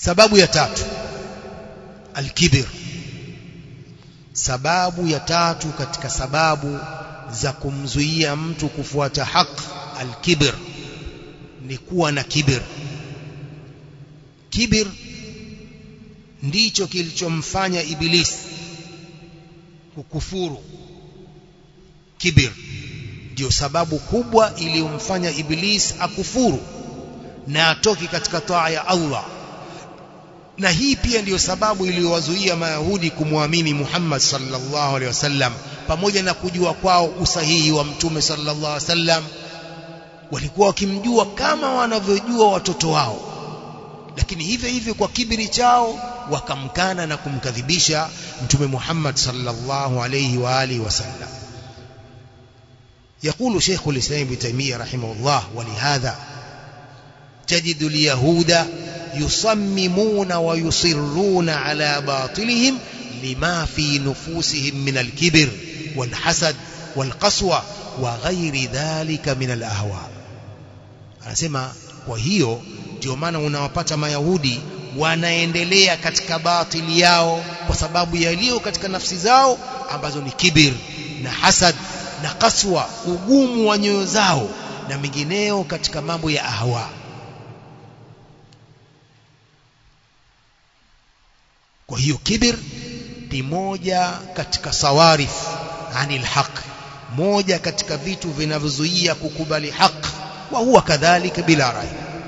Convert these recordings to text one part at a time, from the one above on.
sababu ya tatu alkibir sababu ya tatu katika sababu za kumzuia mtu kufuata haki alkibir ni kuwa na kibir kibir ndicho kilichomfanya ibilisi kukufuru kibir ndio sababu kubwa iliyomfanya iblis akufuru na atoki katika taa ya Allah na hii pia ndiyo sababu iliyowazuia mayahudi kumwamini Muhammad sallallahu alaihi wasallam pamoja na kujua kwao usahihi wa mtume sallallahu alaihi wasallam walikuwa wakimjua kama wanavyojua watoto wao lakini hivyo hivyo kwa kibiri chao wakamkana na kumkadhibisha mtume Muhammad sallallahu alayhi wa alihi wasallam يقول شيخ الإسلام ابن تيمية رحمه الله ولهذا تجد اليهود يصممون ويصرون على باطلهم لما في نفوسهم من الكبر والحسد والقسوة وغير ذلك من الأهواء anasema kwa hiyo ndio maana unawapata mayahudi wanaendelea katika batili yao kwa sababu yaliyo katika nafsi zao ambazo ni kibir na hasad na kaswa ugumu wa nyoyo zao na mengineo katika mambo ya ahwa kwa hiyo kibir ni moja katika sawarif anil haq moja katika vitu vinavyozuia kukubali haq wa huwa kadhalika bila rai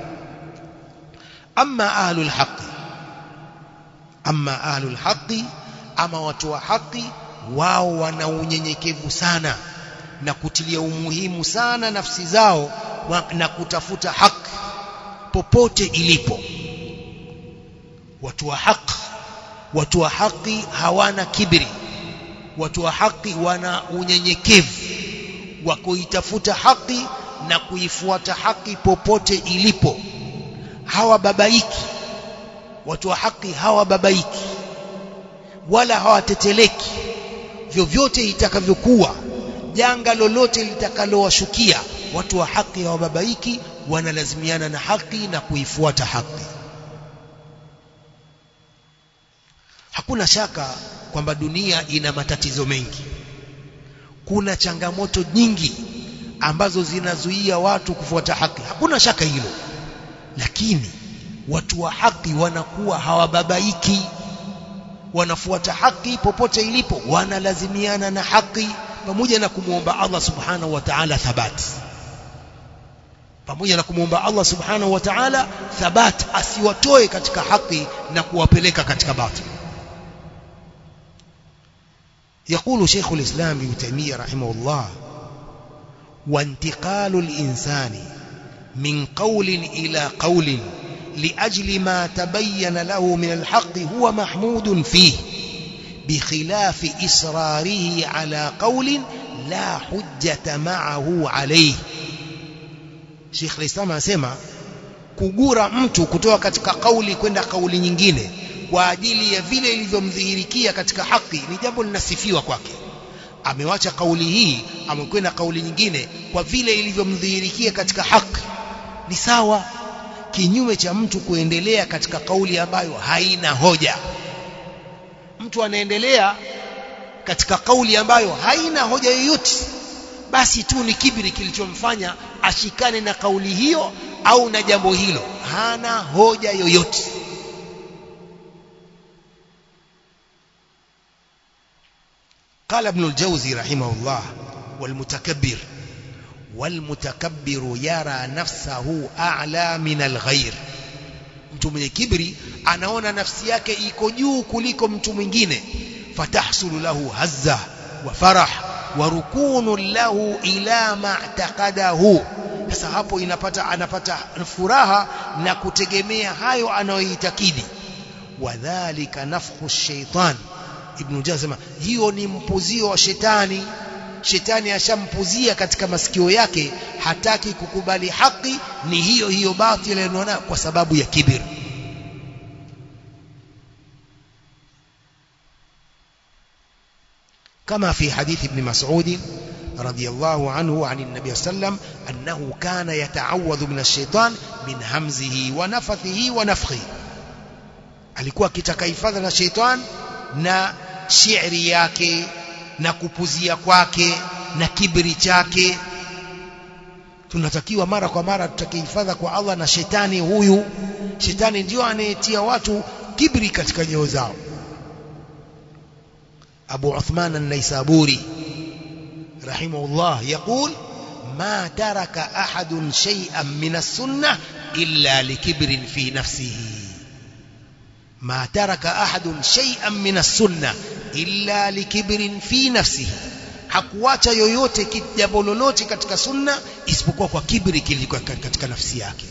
amma ahlul haqi amma ahlul haqi ama watu wa haki wao wana unyenyekevu sana na kutilia umuhimu sana nafsi zao na kutafuta haki popote ilipo watu wa haki watu wa haki hawana kibri watu wa haki wana unyenyekevu wa kuitafuta haki na kuifuata haki popote ilipo hawababaiki watu wa haki hawababaiki wala hawateteleki vyovyote itakavyokuwa janga lolote litakalowashukia watu wa haki hawababaiki wanalazimiana na haki na kuifuata haki hakuna shaka kwamba dunia ina matatizo mengi kuna changamoto nyingi ambazo zinazuia watu kufuata haki hakuna shaka hilo lakini watu wa haki wanakuwa hawababaiki wanafuata haki popote ilipo wanalazimiana na haki pamoja na kumwomba Allah subhanahu wa ta'ala thabati pamoja na kumwomba Allah subhanahu wa ta'ala thabat asiwatoe katika haki na kuwapeleka katika batil يقول شيخ الإسلام ابن تيمية رحمه الله وانتقال الإنسان من قول إلى قول لأجل ما تبين له من الحق هو محمود فيه بخلاف إصراره على قول لا حجة معه عليه Sheikh Islam anasema kugura mtu kutoka katika kauli kwenda kauli nyingine kwa ajili ya vile ilivyomdhihirikia katika haki ni jambo linasifiwa kwake amewacha kauli hii amekwenda kauli nyingine kwa vile ilivyomdhihirikia katika haki ni sawa kinyume cha mtu kuendelea katika kauli ambayo haina hoja mtu anaendelea katika kauli ambayo haina hoja yoyote basi tu ni kibiri kilichomfanya ashikane na kauli hiyo au na jambo hilo hana hoja yoyote قال ابن الجوزي رحمه الله والمتكبر والمتكبر يرى نفسه أعلى من الغير mtu mwenye kibri anaona nafsi yake iko juu kuliko mtu mwingine fatahsulu lahu hazza wa farah wa rukunu lahu ila ma'taqadahu sasa hapo inapata anapata furaha na kutegemea hayo anayoitakidi wadhālika nafkhu shaitan ibn Jazma hiyo ni mpuzio wa shetani shetani ashampuzia katika masikio yake hataki kukubali haki ni hiyo hiyo batili anaona kwa sababu ya kibir كما في حديث ابن مسعود رضي الله عنه عن النبي صلى الله عليه وسلم أنه كان يتعوذ من الشيطان من همزه ونفثه ونفخه alikuwa akitaka hifadha na sheitan na shiiri yake na kupuzia kwake na kibri chake tunatakiwa mara kwa mara tutake hifadha kwa Allah na shetani huyu shetani ndio anayetia watu kibri katika nyoyo zao Abu Uthman an-Naisaburi rahimahullah يقول ما ترك أحد شيئا من السنة إلا لكبر في نفسه ما ترك أحد شيئا من السنة إلا لكبر في نفسه hakuacha yoyote jambo lolote katika sunna isipokuwa kwa kibri kiliko katika nafsi yake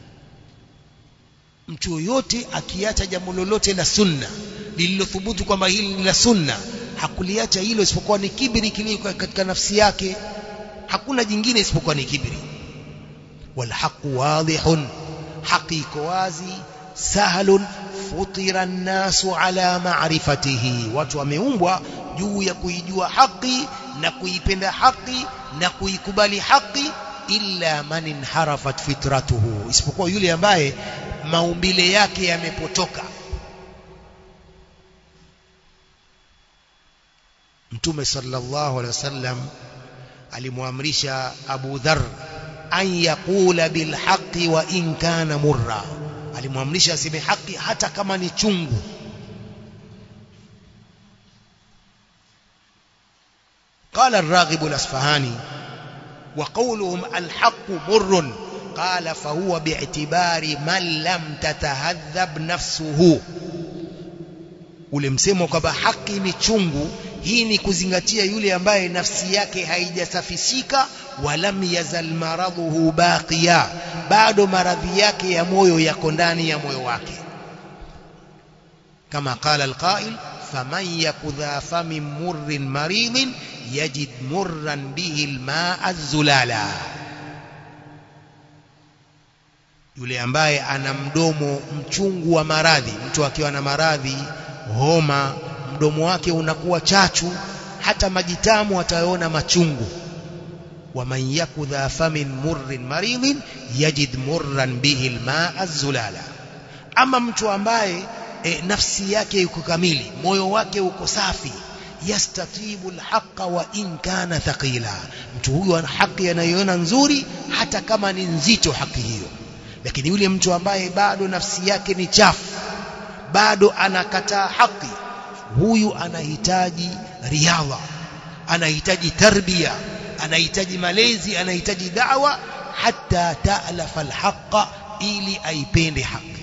mtu yoyote akiacha jambo lolote la sunna lililothubutu kwamba hili ni la sunna hakuliacha hilo isipokuwa ni kibri kiliko katika nafsi yake hakuna jingine isipokuwa ni kibri walhaqu wadihun haki iko wazi sahlun futira nnasu ala ma'rifatihi watu wameumbwa juu ya kuijua haki na kuipenda haki na kuikubali haki illa man inharafat fitratuhu isipokuwa yule ambaye maumbile yake yamepotoka Mtume sallallahu alaihi wasallam alimwamrisha Abu Dharr an yaqula bil haqqi wa in kana murra alimwamrisha aseme haki hata kama ni chungu قال الراغب الأصفهاني وقولهم الحق مر قال فهو باعتبار من لم تتهذب نفسه ule msemo kwamba haki ni chungu hii ni kuzingatia yule ambaye nafsi yake haijasafisika walam yazal maradhuhu baqiya bado maradhi yake ya moyo yako ndani ya moyo wake kama qala alqa'il faman yakudha famin murrin maridin yajid murran bihi almaa zulala yule ambaye ana mdomo mchungu wa maradhi mtu akiwa na maradhi homa mdomo wake unakuwa chachu hata majitamu ataona machungu waman yakudha famin murrin maridin yajid murran bihi almaa zulala ama mtu ambaye e, nafsi yake yuko kamili moyo wake uko safi yastatibu alhaqa wa in kana thaqila mtu huyu ana haki anayoona nzuri hata kama ni nzito haki hiyo lakini yule mtu ambaye bado nafsi yake ni chafu bado anakataa haki huyu anahitaji riadha anahitaji tarbia anahitaji malezi anahitaji da'wa hata ta'lafa alhaqa ili aipende haki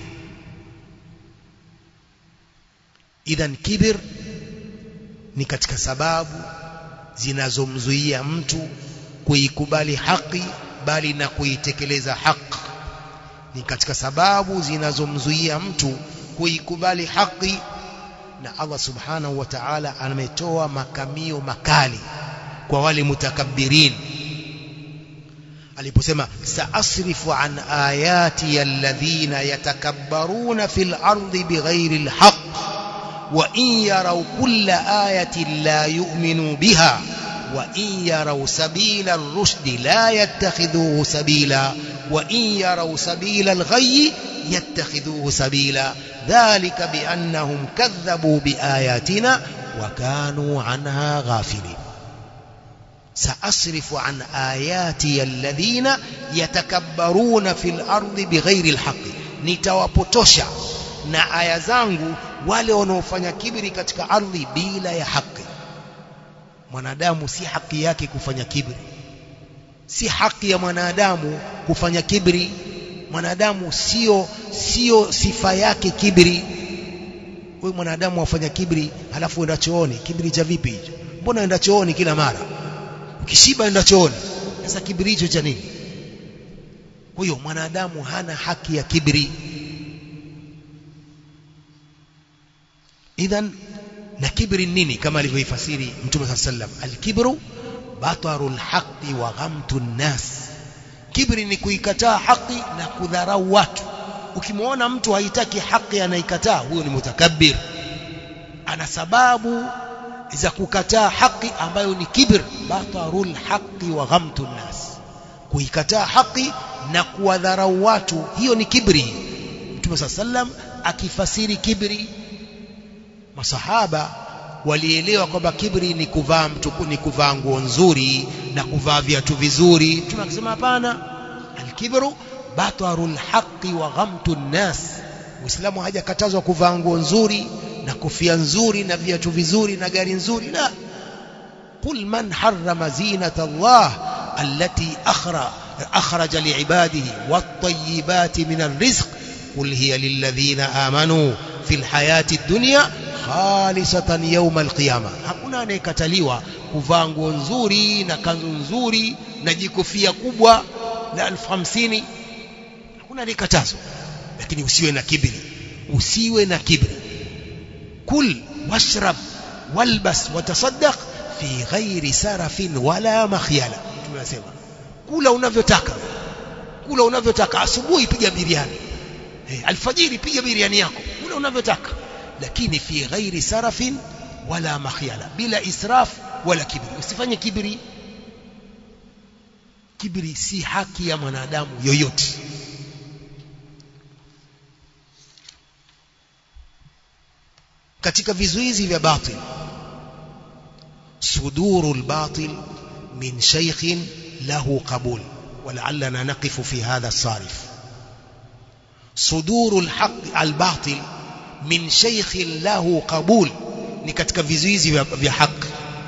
idhan kibir ni katika sababu zinazomzuia mtu kuikubali haki bali na kuitekeleza haki ni katika sababu zinazomzuia mtu kuikubali haki na Allah subhanahu wa ta'ala ametoa makamio makali kwa wale mutakabbirin aliposema saasrifu an ayati alladhina yatakabbaruna fil ardi bighairi alhaq wa in yaraw kulla ayatin la yu'minu biha wa in yaraw sabila ar-rushd la yattakhidhuhu sabila wa in yaraw sabila al-ghayy yattakhidhuhu sabila dhalika biannahum kadhabu biayatina wa kanu anha ghafilin سأصرف عن آياتي الذين يتكبرون في الأرض بغير الحق nitawapotosha na aya zangu wale wanaofanya kibri katika ardhi bila ya haki mwanadamu si haki yake kufanya kibri si haki ya mwanadamu kufanya kibri mwanadamu sio sio sifa yake kibri wewe mwanadamu afanya kibri halafu enda chooni kibri cha vipi hicho mbona enda chooni kila mara ukishiba enda chooni sasa kibri hicho cha nini kwa hiyo mwanadamu hana haki ya kibri idhan na kibri nini kama alivyoifasiri mtume saa sallam alkibru bataru lhaqi wa ghamtu nnas kibri ni kuikataa haki na kudharau watu ukimwona mtu haitaki haki anaikataa huyo ni mutakabbir ana sababu za kukataa haki ambayo ni kibr batarul haqi wa ghamtu nnas kuikataa haki na kuwadharau watu hiyo ni kibri Mtume صلى sallam akifasiri kibri masahaba walielewa kwamba kibri ni kuvaa mtuku ni kuvaa nguo nzuri na kuvaa viatu vizuri tunasema hapana alkibru batarul haqqi wa ghamtu nnas muislamu hajakatazwa kuvaa nguo nzuri na kofia nzuri na viatu vizuri na gari nzuri la قل من حرم زينة الله التي أخرج, أخرج لعباده والطيبات من الرزق قل هي للذين آمنوا في الحياة الدنيا khalisatan yawma alqiyama hakuna anayekataliwa kuvaa nguo nzuri na kanzu nzuri na jikofia kubwa la elfu hamsini hakuna anayekatazwa lakini usiwe na kibri usiwe na kibri kul washrab walbas watasaddaq fi ghairi sarafin wala makhyala tunasema kula unavyotaka kula unavyotaka asubuhi piga biriani hey, alfajiri piga biriani yako kula unavyotaka lakini fi ghairi sarafin wala makhyala bila israf wala kibri usifanye kibri kibri si haki ya mwanadamu yoyote katika vizuizi vya batil صدور الباطل من شيخ له قبول ولعلنا نقف في هذا الصارف صدور الحق الباطل من شيخ له قبول ni katika vizuizi vya haki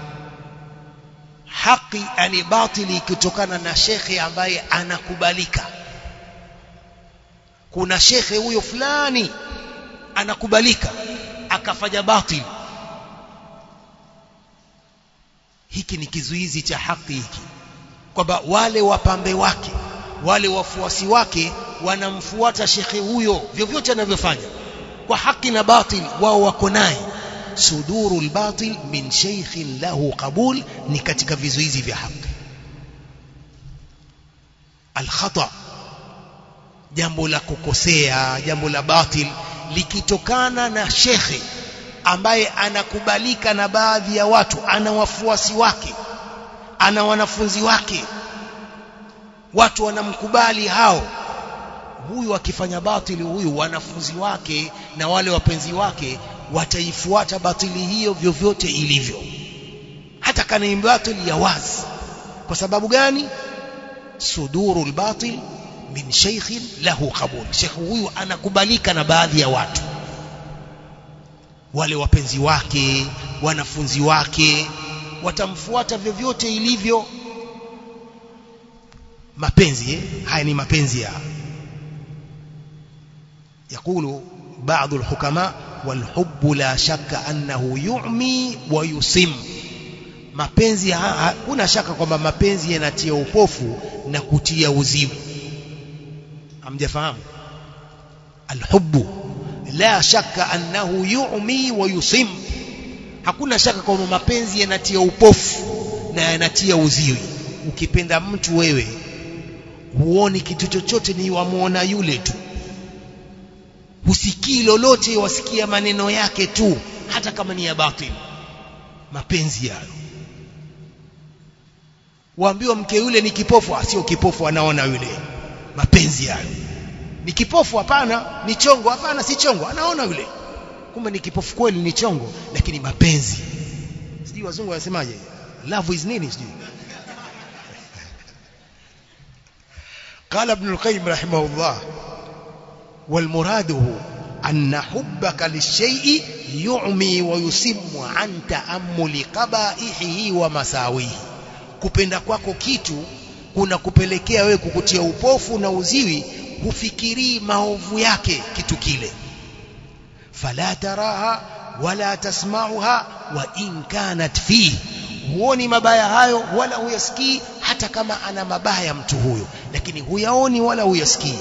haki yani batili ikitokana na shekhe ambaye anakubalika kuna shekhe huyo fulani anakubalika akafanya batili hiki ni kizuizi cha haki hiki kwamba wale wapambe wake wale wafuasi wake wanamfuata shekhe huyo vyovyote anavyofanya kwa haki na batil wao wako naye suduru lbatil min sheikhin lahu qabul ni katika vizuizi vya haki alkhata jambo la kukosea jambo la batil likitokana na shekhe ambaye anakubalika na baadhi ya watu ana wafuasi wake ana wanafunzi wake watu wanamkubali hao huyu akifanya batili huyu wanafunzi wake na wale wapenzi wake wataifuata batili hiyo vyovyote ilivyo hata kana ni batili ya wazi kwa sababu gani suduru albatil min sheikhin lahu qabul sheikh huyu anakubalika na baadhi ya watu wale wapenzi wake wanafunzi wake watamfuata vyovyote ilivyo mapenzi eh? haya ni mapenzi ya يقول بعض الحكماء والحب لا شك أنه يعمي ويصم mapenzi hakuna shaka kwamba mapenzi yanatia upofu na kutia uzimu hamjafahamu alhubbu la shaka annahu yu'mi wa yusim hakuna shaka kwamba mapenzi yanatia upofu na yanatia uziwi ukipenda mtu wewe huoni kitu chochote ni wamuona yule tu husikii lolote wasikia maneno yake tu hata kama ni ya batili mapenzi yayo waambiwa mke yule ni kipofu sio kipofu anaona yule mapenzi yayo ni kipofu hapana ni chongo hapana si chongo anaona yule kumbe ni kipofu kweli ni chongo lakini mapenzi sijui wazungu wanasemaje love is nini sijui قال ابن القيم رحمه الله والمراد أن حبك للشيء يعمي ويسم عن تأمل قبائحه ومساويه kupenda kwako kitu kuna kupelekea wewe kukutia upofu na uziwi hufikirii maovu yake kitu kile fala taraha wala tasmauha wa in kanat fihi huoni mabaya hayo wala huyasikii hata kama ana mabaya mtu huyo lakini huyaoni wala huyasikii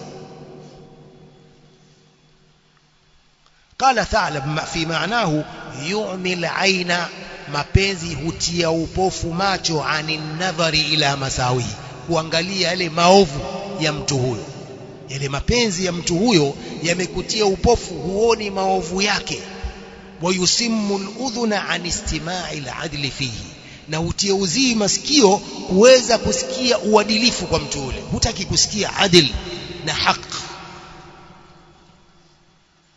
قال ثعلب في معناه يعمي العين mapenzi hutia upofu macho ani nadhari ila masawi kuangalia yale maovu ya mtu huyo yale mapenzi ya mtu huyo yamekutia upofu huoni maovu yake wayusimmu al-udhuna an istima'i al-adli fihi na hutia uzii masikio kuweza kusikia uadilifu kwa mtu ule hutaki kusikia adil na haki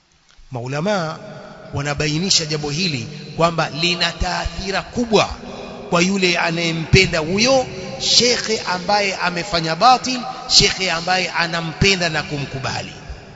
maulamaa wanabainisha jambo hili kwamba lina taathira kubwa kwa yule anayempenda huyo shekhe ambaye amefanya batil shekhe ambaye anampenda na kumkubali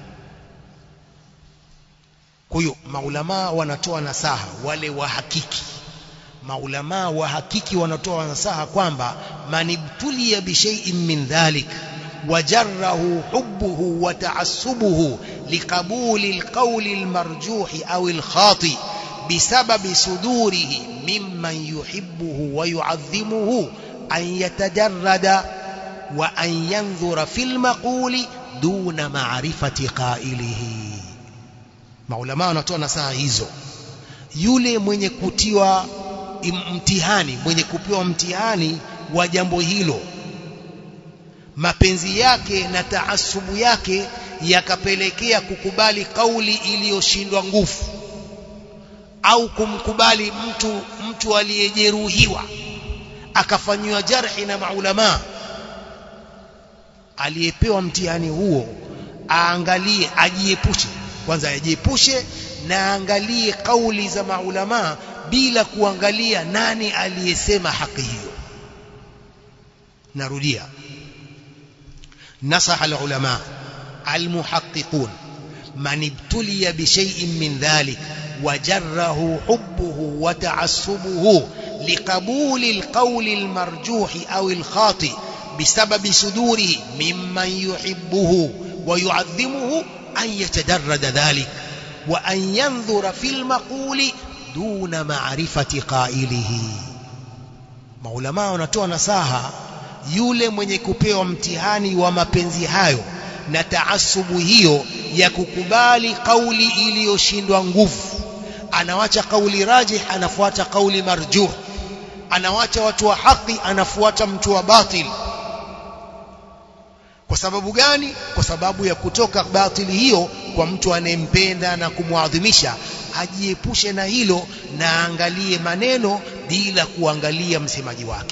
kwa hiyo maulamaa wanatoa nasaha wale wa hakiki maulamaa wa hakiki wanatoa nasaha kwamba manibtulia bishai'in min dhalik وجره حبه وتعصبه لقبول القول المرجوح أو الخاطئ بسبب صدوره ممن يحبه ويعظمه أن يتجرد وأن ينظر في المقول دون معرفة قائله maulama wanatoa nasaha hizo yule mwenye kutiwa mtihani mwenye kupewa mtihani wa jambo hilo mapenzi yake na taasubu yake yakapelekea kukubali kauli iliyoshindwa nguvu au kumkubali mtu mtu aliyejeruhiwa akafanyiwa jarhi na maulama aliyepewa mtihani huo aangalie ajiepushe kwanza ajiepushe na aangalie kauli za maulama bila kuangalia nani aliyesema haki hiyo narudia نصح العلماء المحققون من ابتلي بشيء من ذلك وجره حبه وتعصبه لقبول القول المرجوح أو الخاطئ بسبب صدوره ممن يحبه ويعظمه أن يتدرد ذلك وأن ينظر في المقول دون معرفة قائله maulamaa wanatoa nasaha yule mwenye kupewa mtihani wa mapenzi hayo na taasubu hiyo ya kukubali kauli iliyoshindwa nguvu anawacha kauli rajih anafuata kauli marjuh anawacha watu wa haki anafuata mtu wa batil kwa sababu gani kwa sababu ya kutoka batili hiyo kwa mtu anayempenda na kumwadhimisha ajiepushe na hilo na aangalie maneno bila kuangalia msemaji wake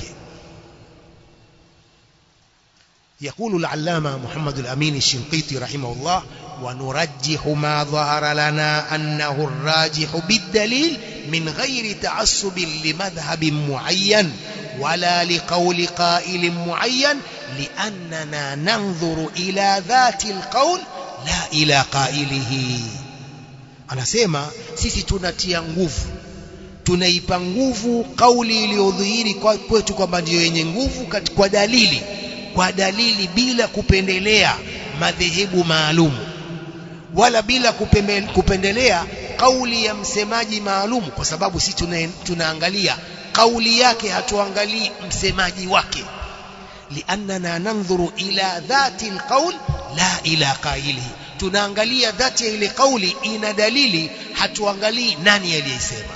يقول العلامة محمد الأمين الشنقيطي رحمه الله ونرجح ما ظهر لنا أنه الراجح بالدليل من غير تعصب لمذهب معين ولا لقول قائل معين لأننا ننظر إلى ذات القول لا إلى قائله anasema sisi tunatia nguvu tunaipa nguvu kauli iliyodhihiri kwetu kwamba ndiyo yenye nguvu kwa dalili kwa dalili bila kupendelea madhehebu maalum wala bila kupendelea kauli ya msemaji maalum kwa sababu sisi tuna, tunaangalia kauli yake hatuangalii msemaji wake liannana nandhuru ila dhati alqaul la ila qailihi tunaangalia dhati ya ile kauli ina dalili hatuangalii nani aliyesema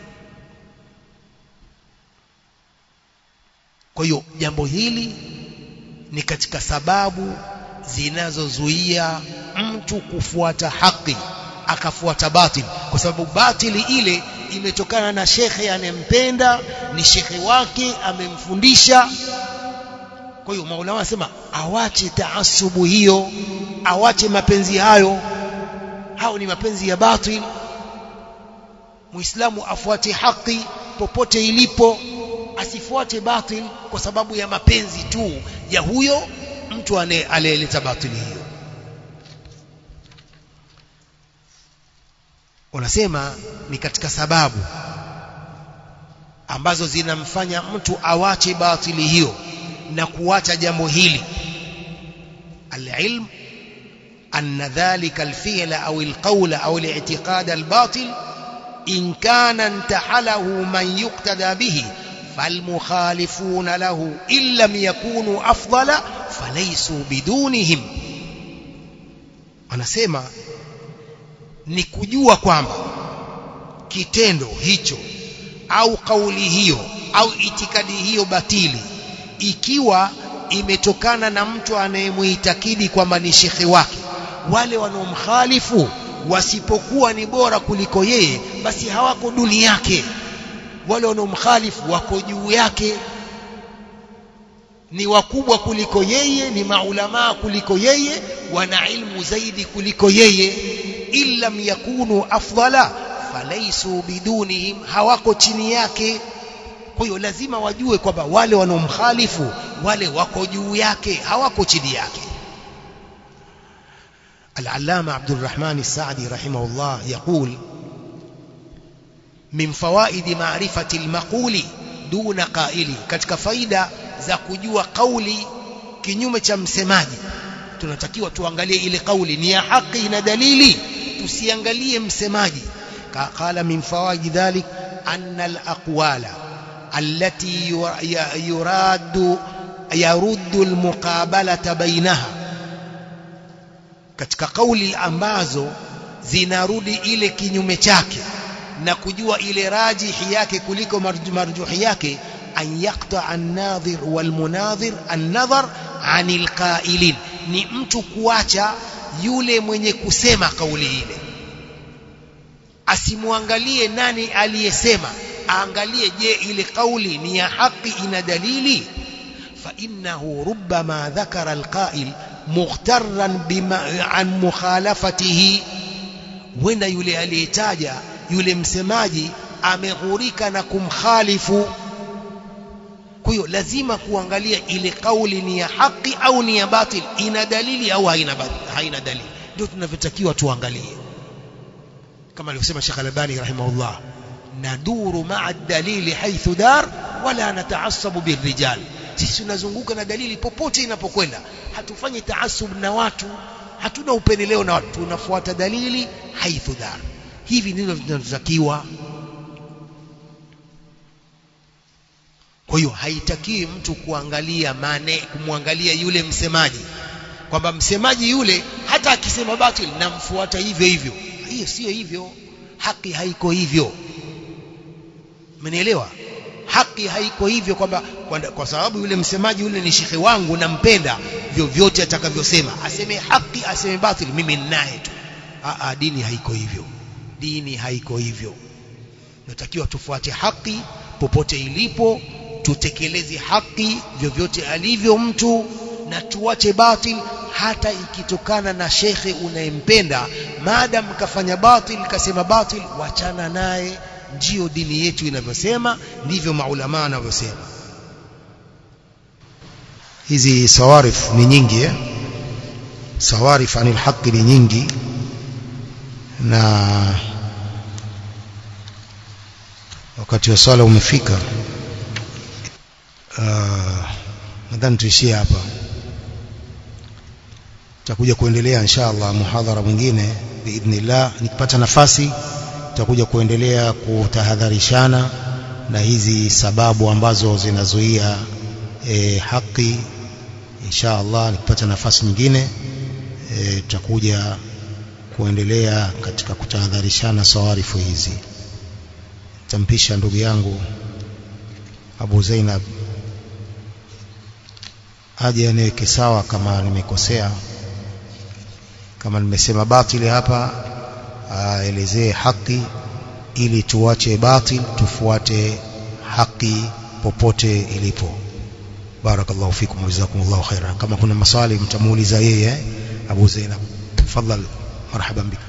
kwa hiyo jambo hili ni katika sababu zinazozuia mtu kufuata haki akafuata batil kwa sababu batili ile imetokana na shekhe anempenda ni shekhe wake amemfundisha kwa hiyo maulama wanasema awache taasubu hiyo awache mapenzi hayo hao ni mapenzi ya batil muislamu afuate haki popote ilipo asifuate batil kwa sababu ya mapenzi tu ya huyo mtu aliyeleta batili hiyo wanasema ni katika sababu ambazo zinamfanya mtu awache batili hiyo na kuacha jambo hili alilm أن ذلك الفعل أو القول أو الاعتقاد الباطل إن كان انتحله من يقتدى به فالمخالفون له إن لم يكونوا أفضل فليسوا بدونهم anasema ni kujua kwamba kitendo hicho au kauli hiyo au itikadi hiyo batili ikiwa imetokana na mtu anayemuitakidi kwamba ni shekhe wake wale wanaomkhalifu wasipokuwa ni bora kuliko yeye basi hawako duni yake wale wanaomkhalifu wako juu yake ni wakubwa kuliko yeye ni maulamaa kuliko yeye wana ilmu zaidi kuliko yeye illam yakunu afdala falaisu bidunihim hawako chini yake kwa hiyo lazima wajue kwamba wale wanaomkhalifu wale wako juu yake hawako chini yake العلامة عبد الرحمن السعدي رحمه الله يقول من فوائد معرفة المقول دون قائل katika faida za kujua kauli kinyume cha msemaji tunatakiwa tuangalie ile kauli ni ya haki na dalili tusiangalie msemaji qala min fawaid dhalik anna al-aqwala allati yurad yaruddu al-muqabalata bainaha katika kauli ambazo zinarudi ile kinyume chake na kujua ile rajihi yake kuliko marjuhi yake an yaqta an-nadhir wal-munadhir an-nadhar anil qailin ni mtu kuacha yule mwenye kusema kauli ile asimwangalie nani aliyesema aangalie je ile kauli ni ya haki ina dalili fa innahu rubbama dhakara alqa'il mughtarran bima an mukhalafatihi wenda yule aliyetaja yule msemaji ameghurika na kumkhalifu kwa hiyo lazima kuangalia ile kauli ni ya haki au ni ya batil ina dalili au haina haina dalili ndio tunavyotakiwa tuangalie kama alivyosema Sheikh Al-Albani rahimahullah naduru ma'a dalili haithu dar wala nataasabu birrijal sisi tunazunguka na dalili popote inapokwenda hatufanyi taasub na watu hatuna upendeleo na watu tunafuata dalili haithu dar hivi ndivyo tunavyotakiwa kwa hiyo haitakiwi mtu kuangalia mane kumwangalia yule msemaji kwamba msemaji yule hata akisema batil namfuata hivyo hivyo hiyo sio hivyo haki haiko hivyo umenielewa haki haiko hivyo kwamba kwa sababu yule msemaji yule ni shekhe wangu nampenda vyovyote atakavyosema aseme haki aseme batil mimi ninaye tu a dini haiko hivyo dini haiko hivyo natakiwa tufuate haki popote ilipo tutekeleze haki vyovyote alivyo mtu na tuache batil hata ikitokana na shekhe unayempenda maadam kafanya batil kasema batil wachana naye ndio dini yetu inavyosema ndivyo maulama wanavyosema hizi sawarif ni nyingi eh? sawarif anil haqi ni nyingi na wakati wa swala umefika uh, nadhani tuishie hapa tutakuja kuendelea inshallah muhadhara mwingine biidhnillah nikipata nafasi tutakuja kuendelea kutahadharishana na hizi sababu ambazo zinazuia e, haki inshallah nikipata nafasi nyingine e, tutakuja kuendelea katika kutahadharishana sawarifu hizi tampisha ndugu yangu Abu Zainab aje aniweke sawa kama nimekosea kama nimesema batili hapa aelezee haki ili tuache batil tufuate haki popote ilipo barakallahu fikum jazakumullahu khairan kama kuna maswali mtamuuliza yeye Abu Zainab tafadhali marhaban bik